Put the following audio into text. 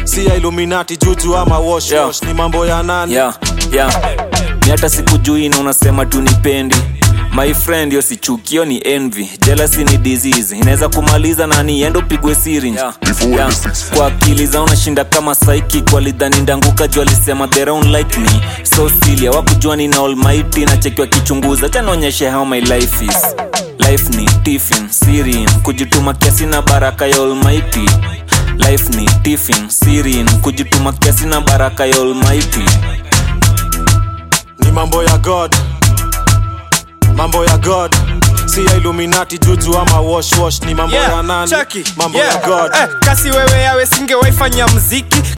si ya illuminati juju ama wash Yeah. wash ni mambo ya nani yeah, yeah. ni hata sikujui na unasema tu nipendi my friend yo sichukio ni envy jealousy ni disease inaweza kumaliza na niendo pigwe syringe yeah. yeah. kwa akili za unashinda kama psychic walidhani ndanguka juu alisema they don't like me so silly wakujua nina almighty na cheki wakichunguza chanaonyeshe how my life is life ni tiffin sirin kujituma kiasi na baraka ya almighty life ni tiffin sirin kujituma kiasi na baraka ya almighty ni mambo ya god mambo ya god si ya illuminati juju ama wash wash ni mambo ya nani Chucky, mambo yeah. ya god Eh, kasi wewe yawe singewaifanya mziki